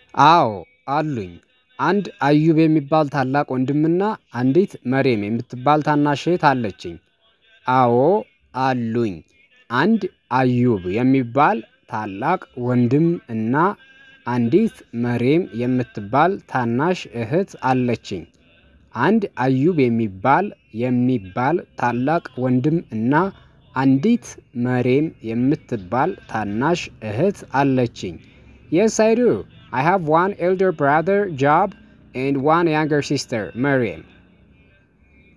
አዎ አሉኝ አንድ አዩብ የሚባል ታላቅ ወንድምና አንዲት መሬም የምትባል ታናሽ እህት አለችኝ። አዎ አሉኝ አንድ አዩብ የሚባል ታላቅ ወንድም እና አንዲት መሬም የምትባል ታናሽ እህት አለችኝ። አንድ አዩብ የሚባል የሚባል ታላቅ ወንድም እና አንዲት መሬም የምትባል ታናሽ እህት አለችኝ። የስ አይ ዱ አይ ሃቭ ዋን ኤልደር ብራዘር ጃብ ኤንድ ዋን ያንገር ሲስተር መሬም